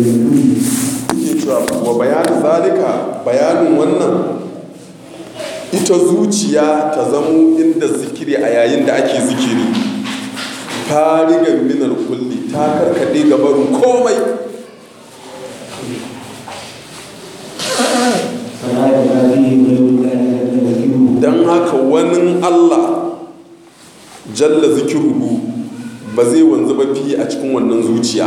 yake cewa wa bayanin zalika bayanin wannan ita zuciya ta zamo inda zikiri a yayin da ake zikiri farigan minar kulli ta karkade gabarin komai فلا يبقى فيه غير ذلك ذكره don haka wani allah jalla zikiruhu ba zai wanzu ba fiye a cikin wannan zuciya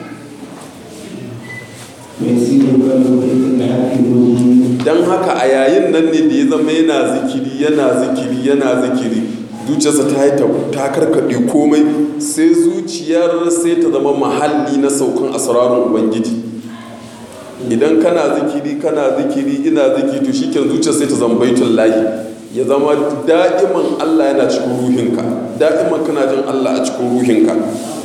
ويسير القلب بيت الحق والدين don haka a yayin nan ne da ya zama yana zikiri yana zikiri yana zikiri zuciyarsa ta yi ta- ta karkaɗe komai sai zuciyar sai ta zama mahalli na saukan asrarun ubangiji idan kana zikiri kana zikiri ina zikiri to shi zuciyar sai ta zama baitun lahi ya zama da'iman allah yana cikin ruhinka da'iman kana jin allah a cikin ruhinka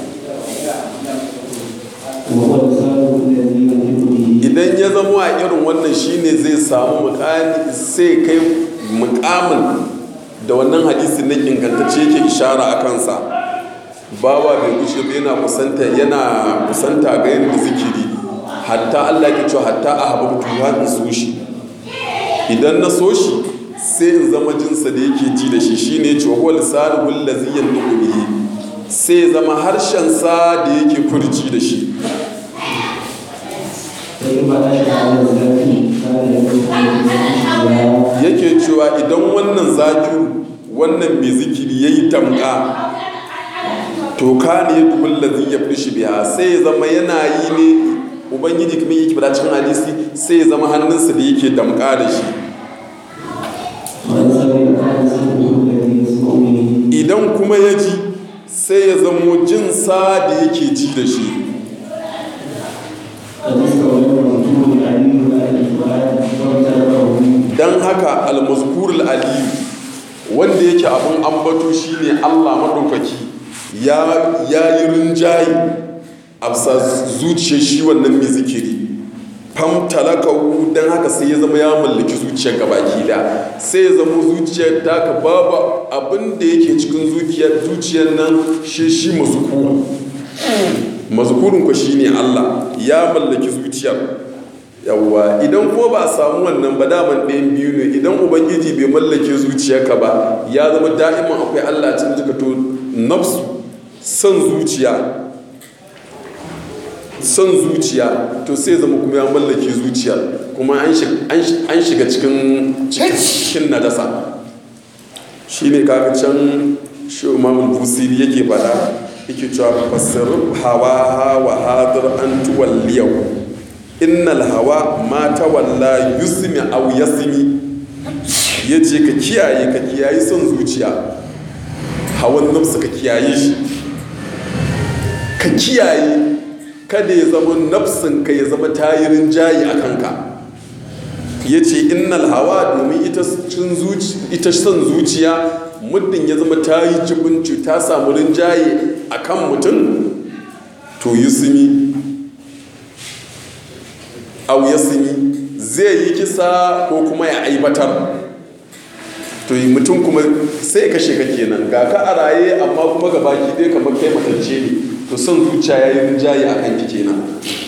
وهو لسانه الذي ينطق به idan ya zama a irin wannan shine zai samu mukami sai kai mukamin da wannan hadisi na ingantacce yake ishara a kansa bawa bai gushe ba yana kusanta yana kusanta ga yadda zikiri hatta Allah ke cewa hatta a hababtu har in so shi idan na so shi sai in zama jinsa da yake ji da shi shine cewa huwa lisanuhu allazi yanṭiqu bihi sai zama harshen sa da yake furci da shi فإما أشبع على الذات كان يكون yake cewa idan wannan zakiru wannan mai zikiri ya yi tamka to ka ne ya dubin lazi ya fi shi biya sai ya zama yana yi ne ubangiji kuma yake fada cikin hadisi sai ya zama hannunsa da yake damka da shi ومن سمع كان سمعه الذي يسمع به idan kuma ya ji sai ya zamo jinsa da yake ji da shi قد استولى المنصور العليم على الفؤاد وامتلكه don haka almazkurul aliyu wanda yake abin ambato shine allah maɗaukaki ya ya yi rinjaye a bisa zuciyar shi wannan mai zikiri fam talakawu don haka sai ya zama ya mallaki zuciyar gabaki da sai ya zama zuciyar taka babu abin da yake cikin zuciyar zuciyar nan shi shi mazukuru mazukurin ku shine allah ya mallaki zuciyar yawwa idan ko ba a samu wannan ba daman ɗayan biyu ne idan ubangiji bai mallake zuciyarka ba ya zama da'iman akwai allah cikin jika to nafsu son zuciya son zuciya to sai zama kuma ya mallake zuciyar kuma an shig- an shi- an shiga cikin cikin nadasa shi ne kaga can shi imamul busiri yake fada yake cewa fasir hawa hawa hadir an tuwalliyau innal hawa ma tawalla yusmi aw yasmi yace ka kiyaye ka kiyaye son zuciya hawan nafsu ka kiyaye shi ka kiyaye kada ya zama nafsin ka ya zama tayirin jayi a kanka ya ce innal hawa domin ita cin zuci ita son zuciya muddin ya zama ta yi jibinci ta samu rinjaye a kan mutum to yusmi au yasmi zai yi kisa ko kuma ya aibatar to yi mutum kuma sai kashe ka kenan ga ka a raye amma kuma ga baki dai kamar kai matacce ne to son zuciya ya yi rinjaye a kanki kenan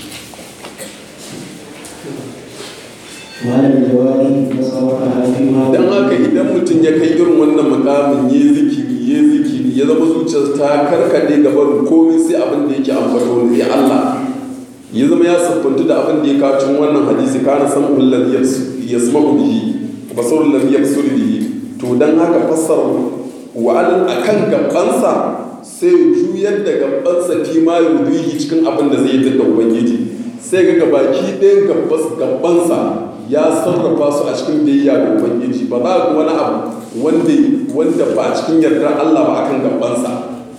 وعلى الجوارح تصورها فيما don haka idan mutum ya kai irin wannan mukamin ya zikiri ya zikiri ya zama zuciyar ta karkade gaban komai sai abin da yake ambato ne ya Allah ya zama ya siffantu da abin da ya kawo cikin wannan hadisi kana san ullan yasma'u bihi basarul ladhi yabsuru bihi to dan haka fassara wa al akan gabansa sai juyar da gabansa fi ma yudihi cikin abin da zai yi da ubangiji sai ga gabaki ɗayan gabas gabansa ya sarrafa su a cikin biyayya ga ubangiji ba za ga wani abu wanda wanda ba a cikin yardar Allah ba akan gabansa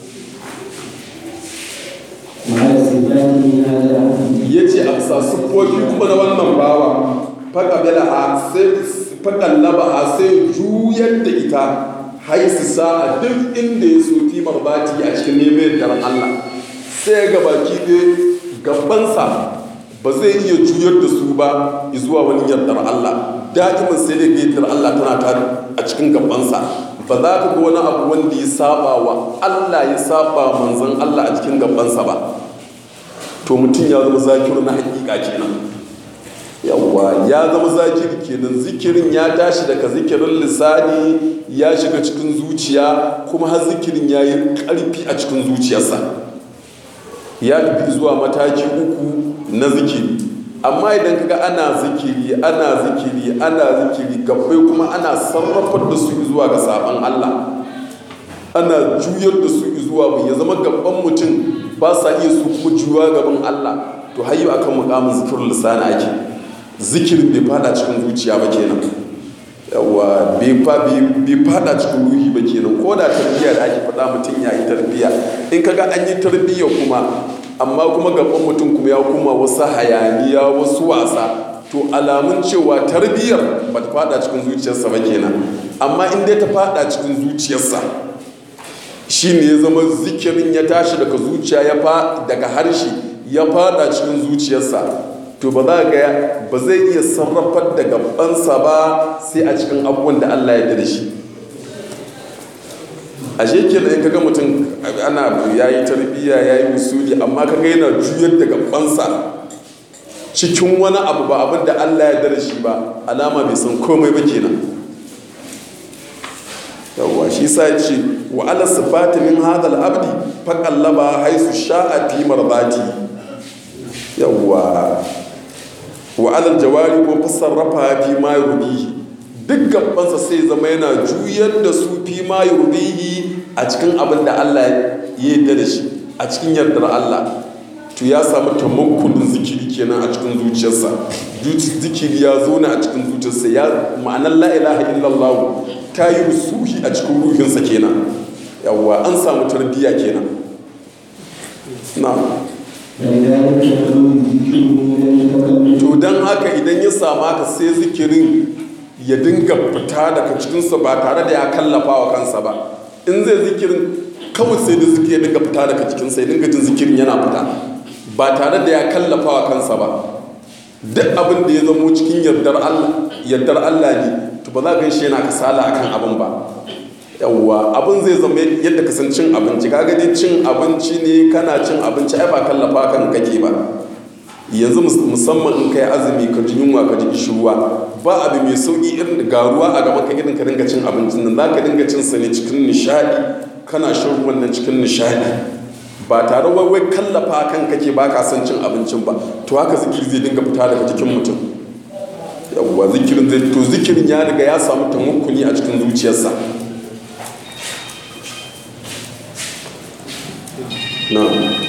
وعلى استدلاله هذا العقل ya ce a bisa siffofi kuma na wannan bawa faƙabila a sai faƙallaba a sai juyar da ita haisu sa'a duk inda ya so timar bati a cikin neman yardar Allah sai ga baki ɗaya gabansa ba zai iya juyar da su ba zuwa wani yardar Allah da'iman sai da yardar Allah tana ta a cikin gabansa ba za ka ga wani abu wanda ya saba wa Allah ya saba manzon Allah a cikin gabansa ba to to mutum ya zama zakiru na hakika kenan yawwa ya zama zakiri kenan zikirin ya tashi daga zikirin lisani ya shiga cikin zuciya kuma har zikirin ya yi ƙarfi a cikin zuciyarsa ya tafi zuwa mataki uku na zikiri amma idan kaga ana zikiri ana zikiri ana zikiri gabbai kuma ana sarrafar da su zuwa ga sabon Allah ana juyar da su zuwa mai ya zama gaban mutum ba sa iya su kuma juwa gaban Allah to hayyu akan mukamin zikirin lisani ake zikirin bai fada cikin zuciya ba kenan yawa bai fada cikin ruhi ba kenan ko da tarbiyya da ake faɗa mutum ya yi tarbiyya in kaga an yi tarbiyya kuma amma kuma gaban mutum kuma ya kuma wasu hayaniya wasu wasa to alamun cewa tarbiyyar ba ta fada cikin zuciyarsa ba kenan amma in dai ta fada cikin zuciyarsa shi ne ya zama zikirin ya tashi daga zuciya ya fa daga harshe ya fada cikin zuciyarsa to ba za ga ba zai iya sarrafar da gabansa ba sai a cikin abubuwan da Allah ya da shi a shekela in kaga mutum ana ya yi tarbiyya ya yi musuli amma kaga yana juyar da gabansa cikin wani abu ba abin da Allah ya da shi ba alama bai san komai ba kenan yawwa shi sa ya ce wa ala sifati min hadal abdi faqallaba haisu sha'a fi mardati yawwa wa alal jawari ko fasarrafa fi ma yurdihi duk gabansa sai zama yana juyar da su fi ma yurdihi a cikin abin da Allah ya yarda da shi a cikin yardar Allah to ya samu tamakkunin zikiri kenan a cikin zuciyarsa zikiri ya zo a cikin zuciyarsa ya ma'anar la ilaha illallah ta yi rusuhi a cikin ruhinsa kenan yawwa an samu tarbiyya kenan na to don haka idan ya samu haka sai zikirin ya dinga fita daga cikinsa ba tare da ya kallafa wa kansa ba in zai zikirin kawai sai da zikiri ya dinga fita daga cikinsa ya dinga jin zikirin yana fita ba tare da ya kallafa wa kansa ba duk abin da ya zamo cikin yardar Allah yardar Allah ne to ba za ka shi yana kasala akan abin ba yawwa abin zai zama yadda ka san cin abinci kaga dai cin abinci ne kana cin abinci ai ba kallafa kan kake ba yanzu musamman in kai azumi ka ji yunwa ka ji kishirwa ba abu mai sauki irin ga ruwa a gaban ka irin ka dinga cin abincin nan za ka dinga cin sa ne cikin nishadi kana shan ruwan nan cikin nishadi ba tare wai wai kallafa kan kake ba ka son cin abincin ba to haka zikiri zai dinga fita daga jikin mutum yawwa zikirin zai to zikirin ya riga ya samu tamukkuni a cikin zuciyarsa na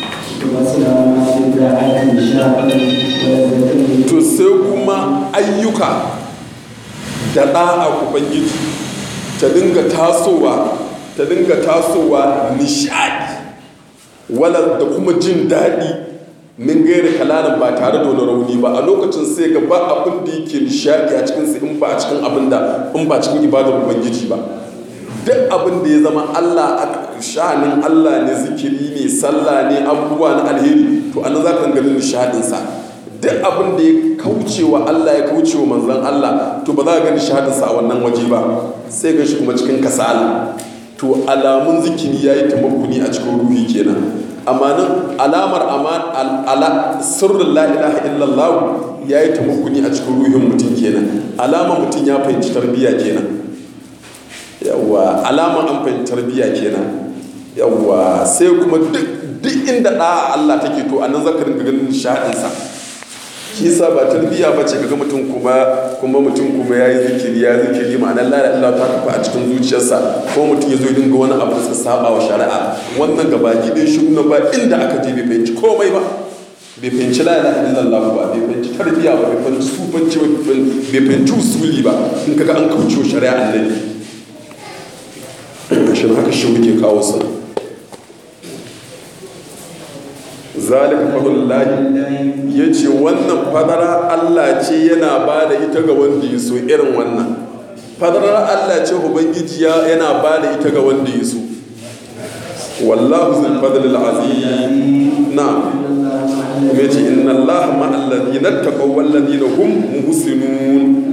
to sai kuma ayyuka da ɗa'a ubangiji ta dinga tasowa ta dinga tasowa nishadi wala da kuma jin daɗi min gaira kalanan ba tare da wani rauni ba a lokacin sai ga ba abin da yake nishadi a cikin in ba a cikin abin da in ba cikin ibadar ubangiji ba duk abin da ya zama Allah sha'anin Allah ne zikiri ne sallah ne abubuwa na alheri to an za ka ganin nishadin sa duk abin da ya kauce wa Allah ya kauce wa manzon Allah to ba za ka ga nishadin sa a wannan waje ba sai ga shi kuma cikin kasala to alamun zikiri ya yi tamakkuni a cikin ruhi kenan amma nan alamar ala sirrin la ilaha illallah ya yi tamakkuni a cikin ruhin mutum kenan alamar mutum ya fahimci tarbiyya kenan yawwa alamar an fahimci tarbiyya kenan yawwa sai kuma duk inda ɗa Allah take to a nan zaka ringa ganin nishaɗinsa shi yasa ba tarbiyya ba ce kaga mutum kuma kuma mutum kuma ya yi zikiri ya zikiri ma'anar la ilaha ta kafa a cikin zuciyarsa ko mutum ya zo ya dinga wani abu da saba wa shari'a wannan gaba ɗaya shi na ba inda aka je bai fahimci komai ba bai fahimci la ilaha illallah ba bai fahimci tarbiyya ba bai fahimci sufanci ba bai fahimci usuli ba in kaga an kauce wa shari'a annabi shi haka shi muke kawo sa zalika fadlullahi ya ce wannan fadara Allah ce yana ba da ita ga wanda ya so irin wannan fadarar Allah ce ubangiji yana ba da ita ga wanda ya so wallahu zul fadlil azim na kuma ce inna Allah ma alladhina taqaw wal ladina hum muhsinun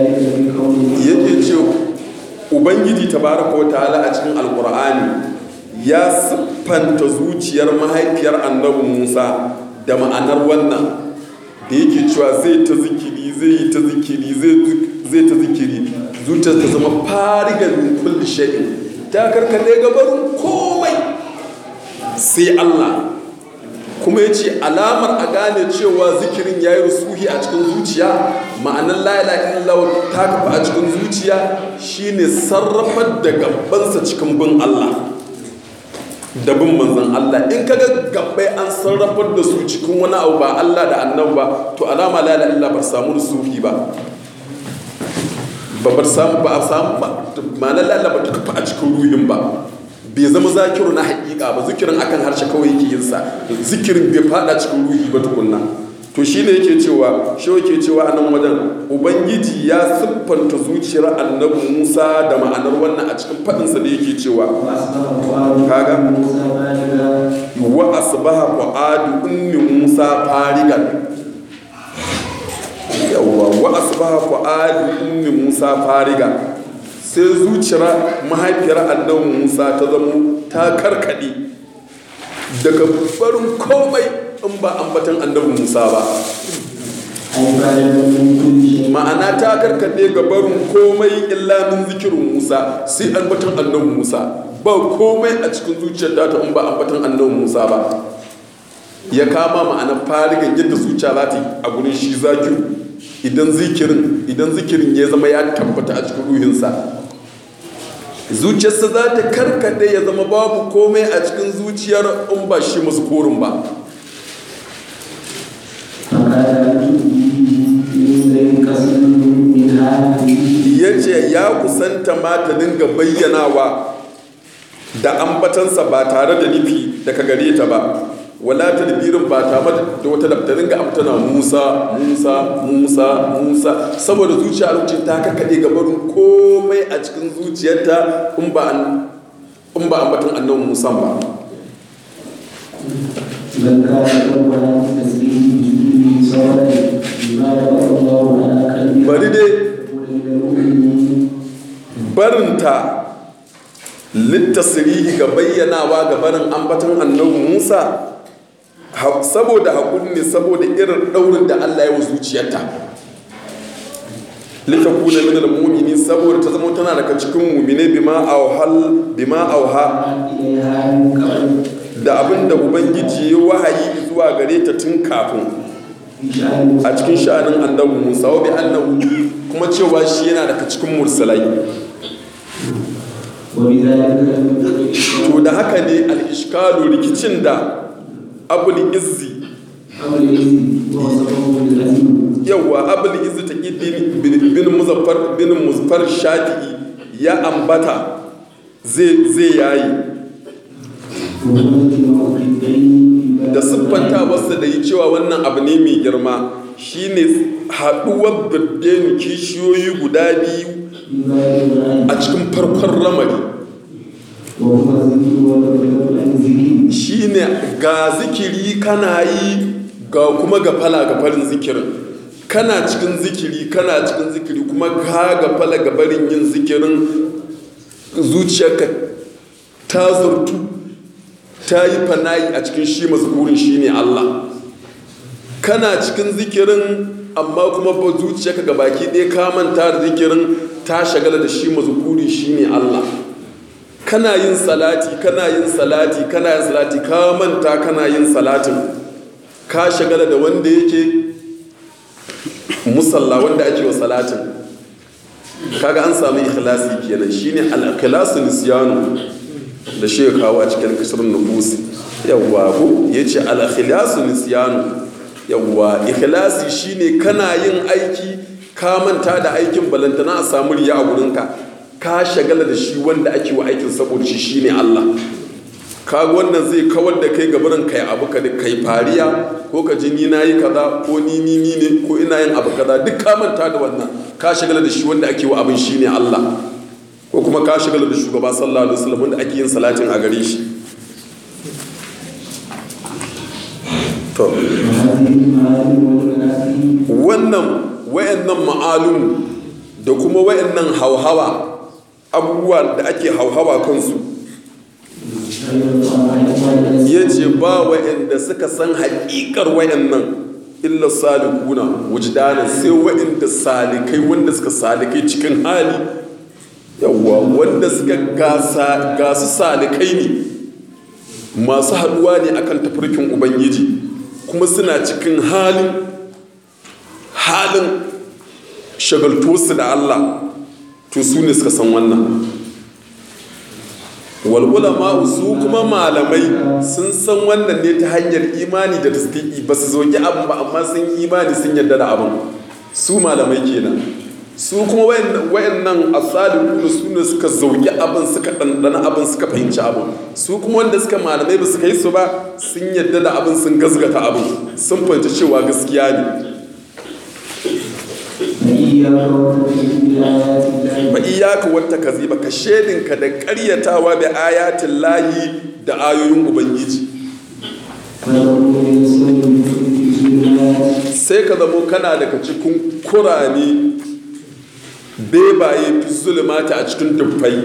yake ce ubangiji tabaraka wa ta'ala a cikin alkur'ani ya siffanta zuciyar mahaifiyar annabi musa da ma'anar wannan da yake cewa zai ta zikiri zai yi ta zikiri zai ta zikiri zuciyar ta zama farigar min kulli shay'in ta karkade gabarin komai sai Allah kuma ya ce alamar a gane cewa zikirin ya yi rusuhi a cikin zuciya ma'anar la'ila illallah ta kafa a cikin zuciya shine sarrafar da gabansa cikin bin Allah da bin manzan Allah in kaga gabbai an sarrafar da su cikin wani abu ba Allah da annabi ba to alama la'ila illallah ba samu rusuhi ba ba ba samu ba a samu ba ma'anar la'ila ba ta kafa a cikin ruhin ba bai zama zakiru na haƙiƙa ba zikirin akan harshe kawai yake yin sa zikirin bai fada cikin ruhi ba tukunna to shine yake cewa shi yake cewa a nan wajen ubangiji ya siffanta zuciyar annabi musa da ma'anar wannan a cikin faɗinsa da yake cewa kaga wa asbaha fu'adu ummi musa farigan yawwa wa asbaha fu'adu ummi musa farigan sai zuciyar mahaifiyar annabi musa ta zamo ta karkade daga barin komai in ba ambatan annabi musa ba ma'ana ta karkade ga barin komai illa min zikirin musa sai ambatan annabi musa ba komai a cikin zuciyar ta in ba ambatan annabi musa ba ya kama ma'ana farigan yadda zuciya za ta yi a gurin shi zakiru idan zikirin idan zikirin ya zama ya tabbata a cikin ruhinsa zuciyarsa za ta karkade ya zama babu komai a cikin zuciyar in ba shi mazkurin ba ya ce ya kusanta ma ta dinga bayyanawa da ambatansa ba tare da nufi daga gare ta ba wala talbirin ba ta da wata daftarin ga amtana musa musa musa musa saboda zuciya lokacin ta kakkaɗe gabarin komai a cikin zuciyarta in ba in ba ambaton annabi musa ba bari dai barinta littasirihi ga bayyanawa ga barin ambaton annabi musa saboda haƙuri ne saboda irin ɗaurin da Allah ya wa zuciyarta lita kuna min al-mu'minin saboda ta zama tana daga cikin mu'mine bima auhal bima auha da abin da ubangiji ya wahayi zuwa gare ta tun kafin a cikin sha'anin annabi Musa wa bi annahu kuma cewa shi yana daga cikin mursalai to da haka ne al-ishkalu rikicin da abul izzi yawwa abul izzi ta bin muzaffar bin muzaffar shafi'i ya ambata zai zai yayi da siffanta wasu da yi cewa wannan abu ne mai girma shine haɗuwar birdeni kishiyoyi guda biyu a cikin farkon ramari shine ga zikiri kana yi ga kuma ga fala ga farin zikirin kana cikin zikiri kana cikin zikiri kuma ka ga fala ga barin yin zikirin zuciyarka ta zurtu ta yi fanayi a cikin shi mazkurin shi ne Allah kana cikin zikirin amma kuma ba zuciyarka ga baki ɗaya ka manta da zikirin ta shagala da shi mazkurin shi ne Allah kana yin salati kana yin salati kana yin salati ka manta kana yin salatin ka shagala da wanda yake musalla wanda ake wa salatin kaga an samu ikhlasi kenan shine al-ikhlasu nisyanu da shi ya kawo a cikin kasrun nufusi yawwa ko yace al-ikhlasu nisyanu yawwa ikhlasi shine kana yin aiki ka manta da aikin balantana a samu riya a gurinka ka shagala da shi wanda ake wa aikin saboda shi shine Allah kaga wannan zai kawar da kai gabarin kai abu ka kai fariya ko ka ji ni nayi kaza ko ni ni ni ne ko ina yin abu kaza duk ka manta da wannan ka shagala da shi wanda ake wa abin shine Allah ko kuma ka shagala da shugaba sallallahu alaihi wasallam wanda ake yin salatin a gare shi to wannan wayannan ma'alum da kuma wayannan hauhawa abubuwa da ake hauhawa kansu ya ce ba wa'anda suka san haƙiƙar wa'annan illa salikuna wujdanan sai wa'anda salikai wanda suka salikai cikin hali yawwa wanda suka gasa gasu salikai ne masu haɗuwa ne akan tafarkin ubangiji kuma suna cikin halin halin shagaltosu da Allah to su ne suka san wannan wal'ulama su kuma malamai sun san wannan ne ta hanyar imani da tasdiki ba su zoki abin ba amma sun imani sun yarda da abin su malamai kenan su kuma wayannan asaliku su ne suka zauki abin suka ɗanɗana abin suka fahimci abin su kuma wanda suka malamai ba su kai su ba sun yarda da abin sun gazgata abin sun fahimci cewa gaskiya ne ba iyaka wata kaziba ka shedinka da karyatawa da ayatin layi da ayoyin ubangiji sai ka zamo kana daga cikin kurani bebaye fi zulmata a cikin dubbai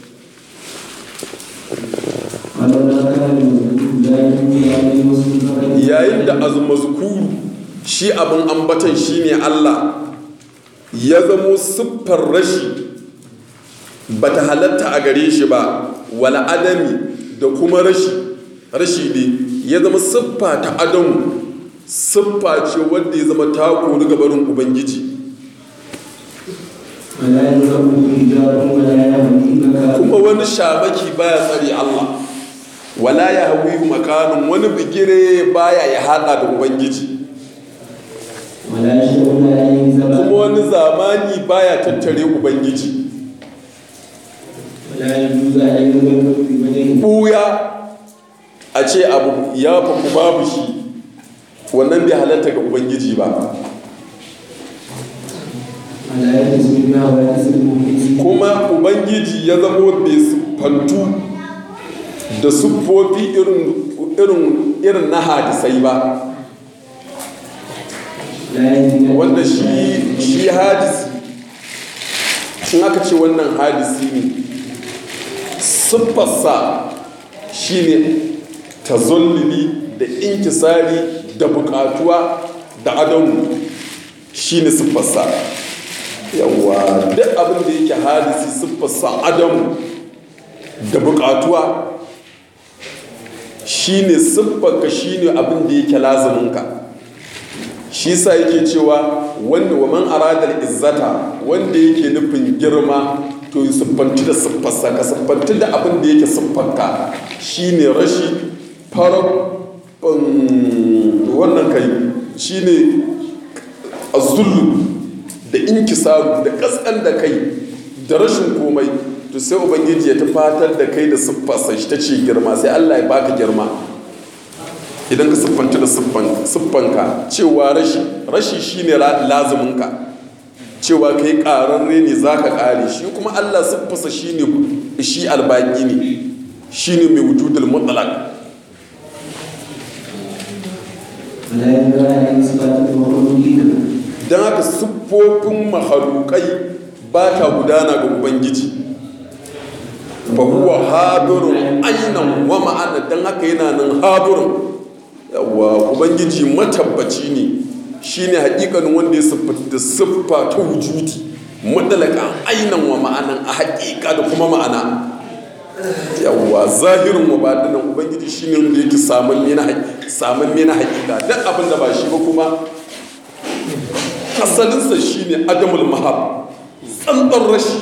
yayin da azumazkuru shi abin ambatan shine Allah ya zamo siffar rashi ba ta halatta a gare shi ba wala adami da kuma rashi rashi ne ya zama siffa ta adamu siffa ce wanda ya zama ta kori gabarin ubangiji kuma wani shamaki baya tsari Allah wala ya hawi makanin wani bigire baya ya hada da ubangiji kuma wani zamani baya tattare ubangiji buya a ce abu ya faku babu shi wannan bai halatta ga ubangiji ba kuma ubangiji ya zama bai siffantu da siffofi irin na hadisai ba wanda shi shi hadisi in aka ce wannan hadisi ne siffarsa shi ne tazollili da inkisari da bukatuwa da adamu shi ne siffarsa yawa duk abin da yake hadisi siffarsa adamu da bukatuwa shi ne siffarka shi ne abin da yake laziminka shi sa yake cewa wanda wa man aradar izzata wanda yake nufin girma to yi siffanci da siffarsa ka siffanci da abin da yake siffarka shine rashi farar wannan kai shine azullu da inkisaru da kaskan da kai da rashin komai to sai ubangiji ya tafatar da kai da siffarsa shi ta ce girma sai allah ya baka girma idan ka siffanta da siffanka cewa rashi rashi shine lazuminka cewa kai ƙararre ne za ka ƙare shi kuma allah siffasa shine shi albaki ne shine mai wujudul mutlaq don haka siffofin mahalukai ba ta gudana ga ubangiji fa huwa hadirun ainan wa ma'ana don haka yana nan hadirun yawa ubangiji matabbaci ne shine hakikanin wanda ya siffata siffa ta wujudi madalaka ainan wa ma'anan a hakika da kuma ma'ana yawa zahirin wa badinan ubangiji shine wanda yake samun mena samun mena hakika duk abin da ba shi ba kuma asalinsa shine adamul mahab tsantsar rashi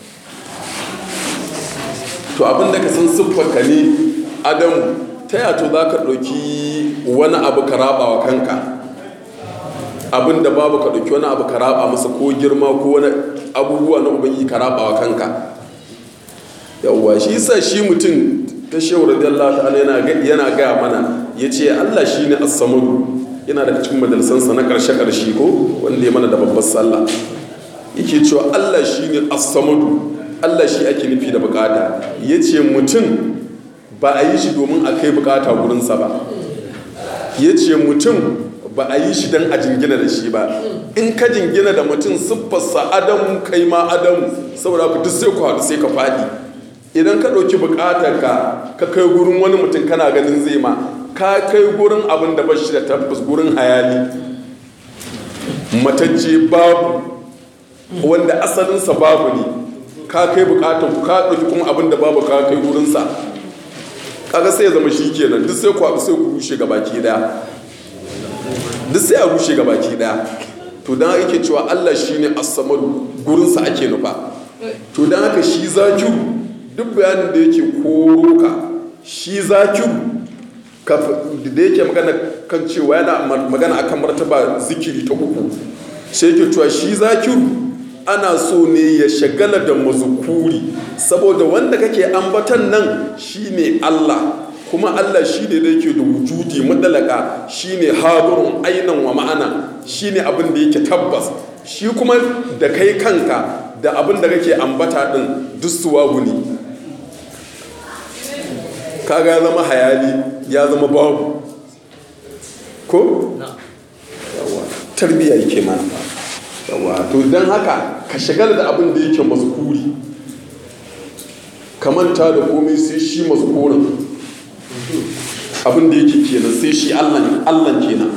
to abin da ka san siffarka ne adamu ta yato za ka ɗauki wani abu ka raba wa kanka abin da babu ka ɗauki wani abu ka raba masa ko girma ko wani abubuwa na ubangi ka raba wa kanka yawwa shi sa shi mutum ta shehu radiyallahu ta'ala yana gaya mana ya ce allah shi ne as-samadu yana daga cikin majalisansa na ƙarshe ƙarshe ko wanda ya mana da babbar sallah yake cewa allah shi ne as-samadu allah shi ake nufi da bukata ya ce mutum ba a yi shi domin a kai bukata gurinsa ba ya ce mutum ba a yi shi don a jingina da shi ba in ka jingina da mutum siffarsa adamu kai ma adamu saboda ku duk sai ku haɗu sai ka faɗi idan ka ɗauki buƙatar ka ka kai gurin wani mutum kana ganin zai ma ka kai gurin abin da bashi da tabbas gurin hayali matacce babu wanda asalinsa babu ne ka kai buƙatar ka ɗauki kuma abin da babu ka kai gurinsa kaga sai ya zama shi kenan duk sai ku haɗu sai ku rushe gabaki daya duk sai a rushe gabaki daya to dan ake cewa Allah shine as-samadu gurinsa ake nufa to dan haka shi zakiru duk bayanin da yake koro ka shi zakiru da yake magana kan cewa yana magana akan martaba zikiri ta uku sai yake cewa shi zakiru ana so ne ya shagala da mazukuri saboda wanda kake ambatan nan shine Allah kuma Allah shi ne da yake da wujudi madalaka shi ne haɗurun ainan wa ma'ana shi ne abin da yake tabbas shi kuma da kai kanka da abin da kake ambata ɗin dusuwa ne kaga ya zama hayali ya zama babu ko? yawa tarbiyya yake mana yawa to don haka ka shagala da abin da yake mazkuri ka manta da komai sai shi mazkurin abin da yake kenan sai shi allan kenan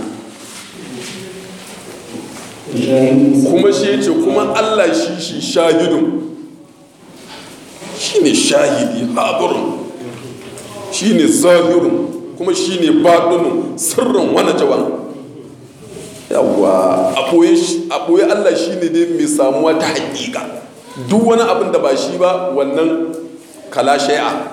kuma shi ya ce kuma allah shi shi shahidun shi ne shahidi haɗurin shi ne zahirin kuma shi ne baɗinin sirrin wani jawan yawwa a ɓoye allah shi ne dai mai samuwa ta haƙiƙa duk wani abin da ba shi ba wannan kala shai'a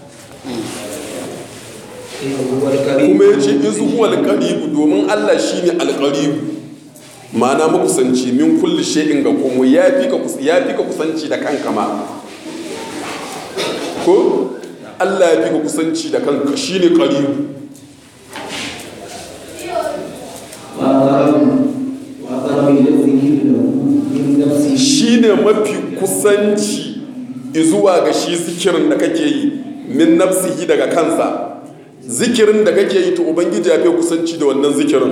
kuma ya ce izu huwa alƙaribu domin Allah shi ne alƙaribu ma'ana makusanci min kulli shay'in ga kuma ya fi ka kusanci da kanka ma ko Allah ya fi ka kusanci da kanka shi ne ƙaribu shi ne mafi kusanci izuwa ga shi zikirin da kake yi min nafsihi daga kansa zikirin da kake yi to ubangiji ya fi kusanci da wannan zikirin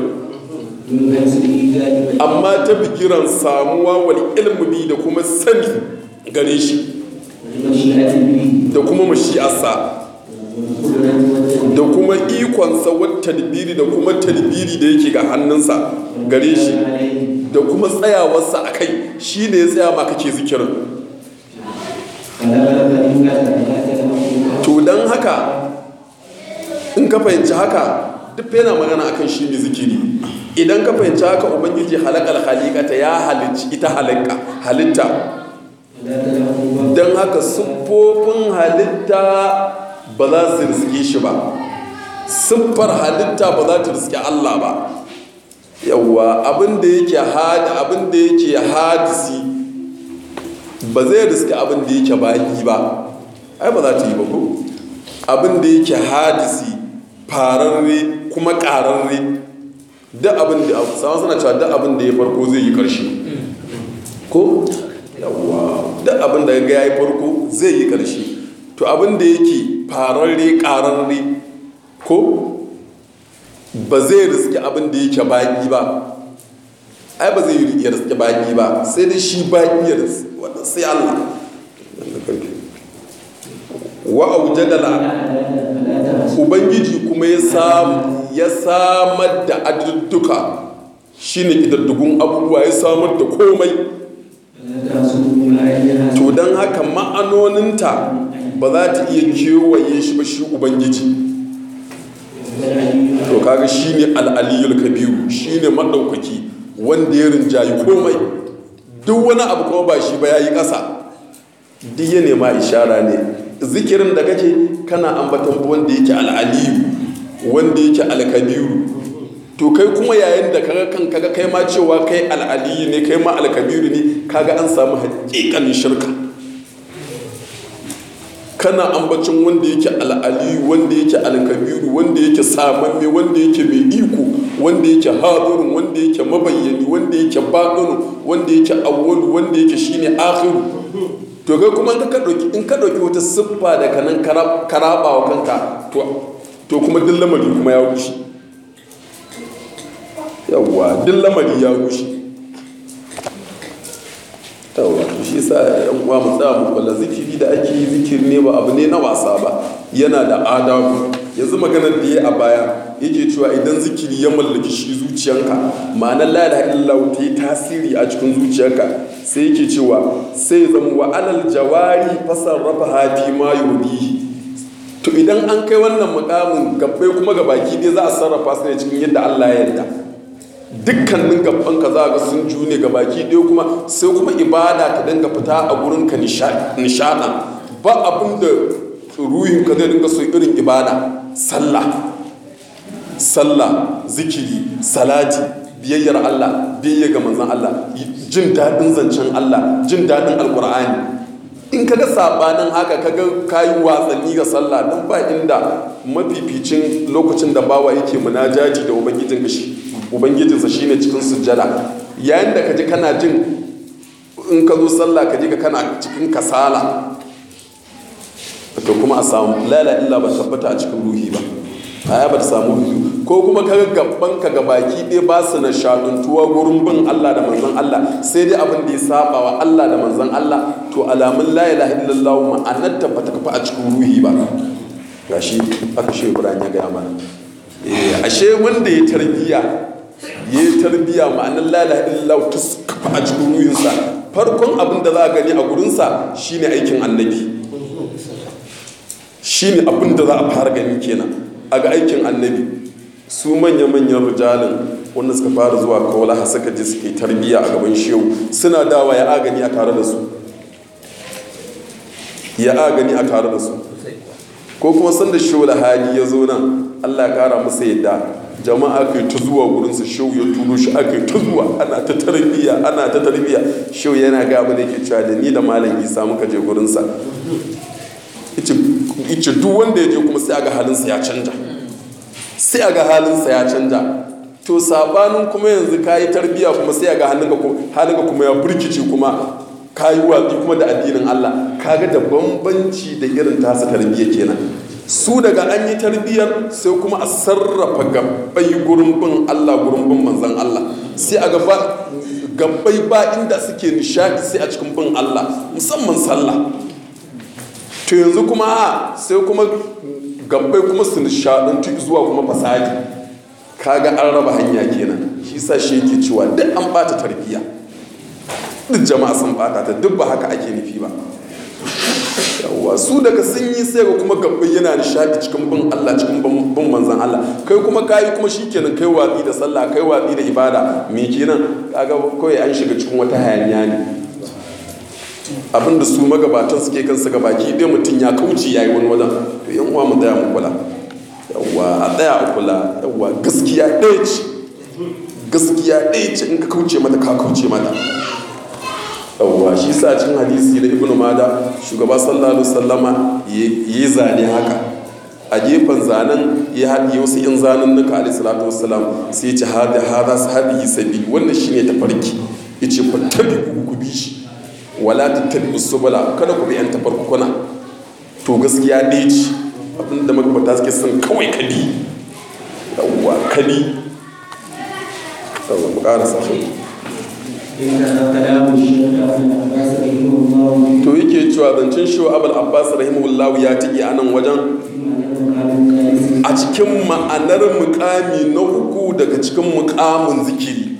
amma ta bigiran samuwa wal ilmu bi da kuma sani gare shi da kuma mashi'arsa da kuma ikonsa wata tadbiri da kuma tadbiri da yake ga hannunsa gare shi da kuma tsayawarsa a kai shi ne ya tsaya ma kake zikirin to don haka in ka fahimci haka duk yana magana akan shi ne zikiri idan ka fahimci haka ubangiji halakal halikata ya halicci ita halakka halitta don haka siffofin halitta ba za su riske shi ba siffar halitta ba za ta riske Allah ba yawwa abin da yake hadi abin da yake hadisi ba zai riske abin da yake baki ba ai ba za ta yi ba ko abin da yake hadisi fararre kuma ƙararre duk abin da sama suna cewa duk abin da ya farko zai yi ƙarshe ko yawwa duk abin da ga ya yi farko zai yi ƙarshe to abin da yake fararre ƙararre ko ba zai riski abin da yake baƙi ba ai ba zai iya riski baƙi ba sai dai shi baƙi ya riski sai Allah wa aujadala ubangiji kuma ya samu ya samar da adudduka shine kidaddugun abubuwa ya samar da komai to don haka ma'anoninta ba za ta iya kewaye shi ba shi ubangiji to kaga shine al'aliyul kabiru shine maɗaukaki wanda ya rinjayi komai duk wani abu kuma ba shi ba ya yi ƙasa duk ya nema ishara ne zikirin da kake kana ambatan wanda yake al'aliyu wanda yake alkabiru to kai kuma yayin da kaga kan kaga kai ma cewa kai al'aliyu ne kai ma alkabiru ne kaga an samu haƙiƙanin shirka kana ambacin wanda yake al'aliyu wanda yake alkabiru wanda yake samamme wanda yake mai iko wanda yake hadirin wanda yake mabayyani wanda yake baɗinu wanda yake awwalu wanda yake shine akhiru to kai kuma in ka ɗauki in ka ɗauki wata siffa da kanan karaba wa kanka to kuma duk lamari kuma ya rushe yawwa duk lamari ya rushe yawwa to shi yasa yan uwa mu tsaya mu kula zikiri da ake yi zikiri ne ba abu ne na wasa ba yana da adabu yanzu maganar da ya a baya yake cewa idan zikiri ya mallaki shi zuciyanka ma'anar la ilaha illallah ta yi tasiri a cikin zuciyarka sai yake cewa sai ya zama wa alal jawari fasarrafa hafi ma yurdihi to idan an kai wannan mukamin gabbai kuma ga baki dai za a sarrafa su ne cikin yadda Allah ya yarda dukkanin gabban ka za ga sun june ga baki ɗaya kuma sai kuma ibada ta dinga fita a gurin ka nishaɗa ba abin da ruhin ka zai dinga so irin ibada sallah sallah zikiri salati biyayyar Allah biyayya ga manzon Allah jin daɗin zancen Allah jin daɗin alkur'ani in kaga sabanin haka kaga kayi watsanni ga sallah dan ba inda mafificin lokacin da bawa yake munajaji da ubangijin shi ubangijinsa shine cikin sujjada yayin da kaji kana jin in ka zo sallah kaji ka kana cikin kasala to kuma a samu lala illa ba tabbata a cikin ruhi ba aya ba ta samu ruhi ko kuma kaga gaban ka baki ɗaya ba su na shaɗuntuwa gurin bin Allah da manzon Allah sai dai abin da ya saba wa Allah da manzon Allah to alamun la ilaha illallah ma'anar ta bata kafa a cikin ruhi ba gashi aka shi Ibrahim ya gaya mana eh ashe wanda ya tarbiya ya tarbiya ma'anar la ilaha illallah ta kafa a cikin ruhinsa farkon abin da za a gani a gurinsa shine aikin annabi shine abin da za a fara gani kenan a ga aikin annabi su manya-manyan rijalin wanda suka fara zuwa kawala suka je suke tarbiya a gaban shehu suna dawa ya agani a tare da su ya agani a tare da su ko kuma sanda shehu hali ya zo nan allah ya kara masa yadda jama'a kai ta zuwa gurinsa shehu ya turo shi aka ta zuwa ana ta tarbiya ana ta tarbiya shehu yana ga abin da yake cewa da ni da malam isa muka je gurinsa ice duk wanda ya je kuma sai aga halinsa ya canja sai aga halinsa ya canja to sabanin kuma yanzu ka yi tarbiya kuma sai aga halinka kuma ya burkice kuma ka yi watsi kuma da addinin Allah kaga da bambanci da irin tasa tarbiyya kenan su daga an yi tarbiyyar sai kuma a sarrafa gabbai gurin bin Allah gurin bin manzan Allah sai a gaba gabbai ba inda suke nishadi sai a cikin bin Allah musamman sallah to yanzu kuma sai kuma gabbai kuma su nishadantu zuwa kuma fasadi kaga an raba hanya kenan shi sa shi yake cewa duk an bata tarbiyya duk jama'a sun bata ta duk ba haka ake nufi ba yawwa su daga sun yi sai ga kuma gabbai yana nishadi cikin bin Allah cikin bin manzan Allah kai kuma kayi kuma shikenan kai watsi da sallah kai watsi da ibada me kenan kaga kawai an shiga cikin wata hayaniya ne abinda su magabatan suke kansu ga baki ɗaya mutum ya kauce ya yi wani wajen to yan uwa mu tsaya mu kula yawwa a tsaya a kula yawwa gaskiya ɗaya ce gaskiya ɗaya ce in ka kauce mata ka kauce mata yawwa shi sa cin hadisi da ibnu mada shugaba sallallahu alaihi wasallama yi zane haka a gefen zanen ya haɗi wasu yan zanen nuka alaihi salatu wasallam sai ya ce hada hada sahabi sabili wannan shine tafarki yace ku tabi ku bi shi wala tattabi subula kada ku bi yan tafarkuna to gaskiya ɗaya ce abinda magabata suke son kawai kadi yawwa kadi yawwa mu ƙara sashen to yake cewa zancen shi abul abbas rahimahullahu ya tiki a nan wajen a cikin ma'anar mukami na uku daga cikin mukamin zikiri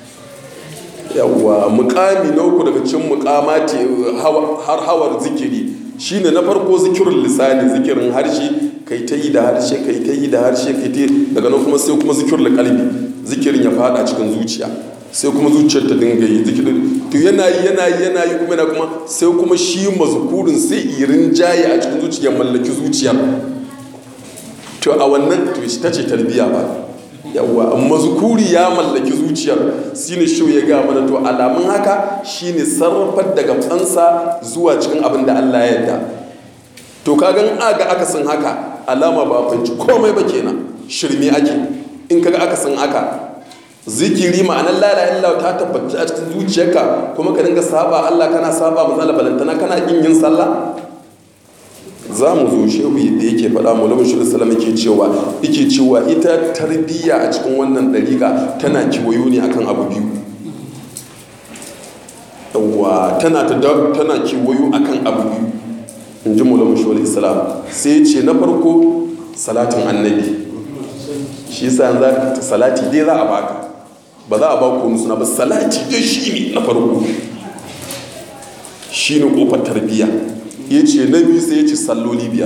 yawwa mukami na uku daga cikin mukamati har hawar zikiri shine na farko zikirin lisani zikirin harshe kai ta yi da harshe kai ta yi da harshe kai ta daga nan kuma sai kuma zikirin kalbi zikirin ya fada cikin zuciya sai kuma zuciyar ta dinga yi zikirin to yana yi yana yi yana yi kuma yana kuma sai kuma shi mazkurin sai irin jaye a cikin zuciya mallaki zuciyar to a wannan to ta ce tarbiya ba yawwa mazkuri ya mallaki zuciyar shine shi ya ga mana to alamun haka shine sarrafar daga fansa zuwa cikin abin da Allah ya yarda to kagan aga akasin haka alama ba fanci komai ba kenan shirme ake in kaga akasin haka zikiri ma'anar lala illa ta tabbata a cikin zuciyarka kuma ka dinga saba Allah kana saba matsala balantana kana kin yin sallah za mu zo shehu da yake faɗa malamin shi salam yake cewa yake cewa ita tarbiyya a cikin wannan ɗariƙa tana kiwayo ne akan abu biyu yawwa yawwa tana ta tana kewayo akan abu biyu in ji mulamu shi islam sai ce na farko salatin annabi shi yasa yanzu salati dai za a baka ba za a ba ku suna ba salati dai shi ne na farko shi ne kofar tarbiyya ya ce na biyu sai ya ce salloli biyar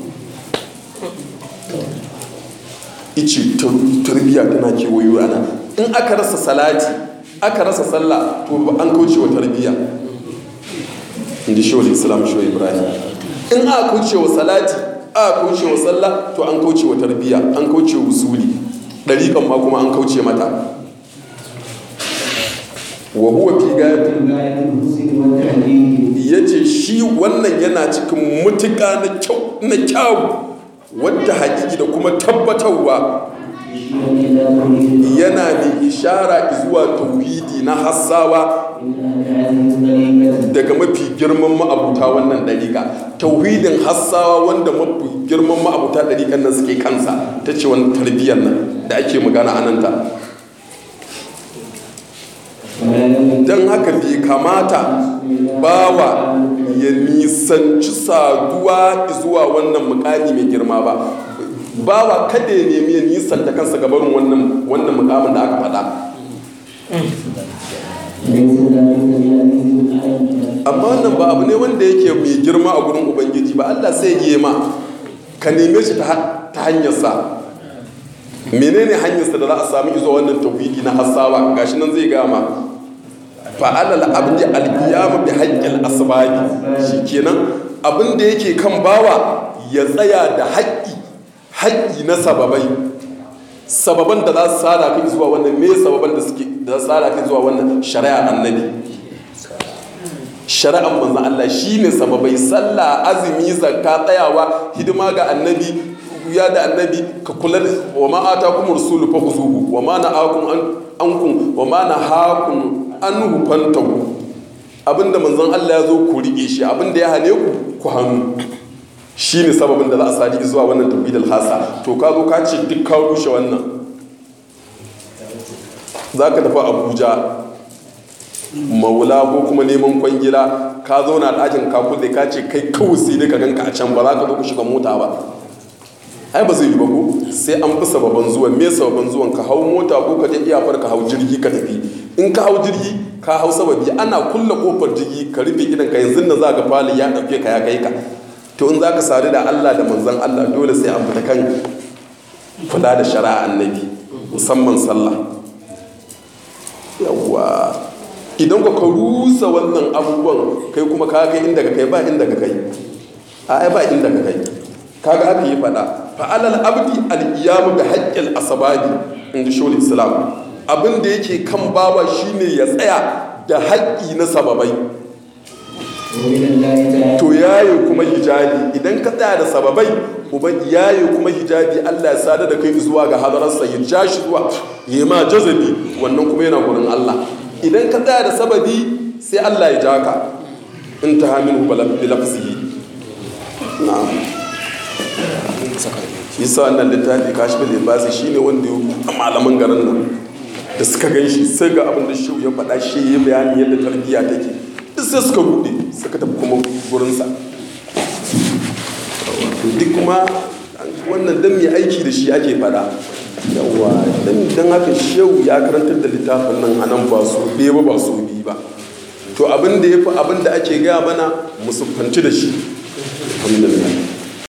ice tarbiyya tana kewayo ana in aka rasa salati aka rasa sallah to an kauce wa tarbiyya in ji shawar islam shawar ibrahim in aka kauce wa salati aka kauce wa sallah to an kauce wa tarbiyya an kauce wa usuli ɗariƙan ma kuma an kauce mata wa huwa fi gayatin ya ce shi wannan yana cikin mutuka na kyau wadda haƙiƙi da kuma tabbatarwa yana mai ishara zuwa tauhidi na hassawa daga mafi girman ma'abuta wannan ɗariƙa tauhidin hassawa wanda mafi girman ma'abuta ɗariƙan nan suke kansa ta ce wani tarbiyyar nan da ake magana ananta don haka bai kamata bawa ya nisanci saduwa zuwa wannan mukami mai girma ba bawa kada ya nemi ya nisanta kansa gabarin wannan wannan mukamin da aka faɗa amma wannan ba abu ne wanda yake mai girma a gurin ubangiji ba allah sai yi ma ka neme shi ta hanyarsa menene hanyarsa da za a sami izo wannan tauhidi na hassawa gashi nan zai gama fa'alal abdi alqiyam bi haqqil asbabi shikenan abin da yake kan bawa ya tsaya da haƙƙi haƙƙi na sababai sababan da za su sada kai zuwa wannan me sababan da suke da sada kai zuwa wannan shari'a annabi shari'an manzon Allah shine sababai sallah azumi zakka tsayawa hidima ga annabi ya da annabi ka kula da wa ma atakum rasulu fa khuzuhu wa ma na'akum an ankum wa ma nahakum anhu fantahu abinda manzon Allah ya zo ku rike shi abinda ya hane ku ku hannu shine sababin da za a sadi zuwa wannan tawhidul hasa to ka zo ka ce duk ka rushe wannan zaka tafi Abuja maula ko kuma neman kwangila ka zauna ɗakin ka kulle ka ce kai kawai sai dai ka ganka a can ba za ka zo ku shiga mota ba ai ba zai yi ba ko sai an fi sababan zuwan me sababan zuwan ka hau mota ko ka je iyafar ka hau jirgi ka tafi in ka hau jirgi ka hau sababi ana kulle kofar jirgi ka rufe idan ka yanzu na za ka fali ya ɗauke ka ya kai ka to in za ka sadu da Allah da manzon Allah dole sai an fita kan kula da shari'a annabi musamman sallah yawwa idan ka rusa wannan abubuwan kai kuma ka kai inda ka kai ba inda ka kai a ai ba inda ka kai kaga aka yi fada fa'alal abdi al-qiyamu bi haqqil asbabi in ji shawul islam abin da yake kan bawa shine ya tsaya da haƙƙi na sababai to yaye kuma hijabi idan ka tsaya da sababai uban yaye kuma hijabi Allah ya sada da kai zuwa ga hadararsa ya ja shi zuwa ya ma jazabi wannan kuma yana gurin Allah idan ka tsaya da sababi sai Allah ya ja ka in ta haminu bi lafzihi na'am shi sa wannan littafi kashifin libasi shi ne wanda a malaman garin nan da suka gan shi sai ga abin da shi ya faɗa shi ya bayani yadda tarbiyya take duk sai suka buɗe suka tafi kuma gurinsa duk kuma wannan dan mai aiki da shi ake faɗa yawa dan haka shehu ya karantar da littafin nan a nan ba su ɗaya ba ba su biyu ba to abin da ya fi abin da ake gaya mana musuffanci da shi alhamdulillah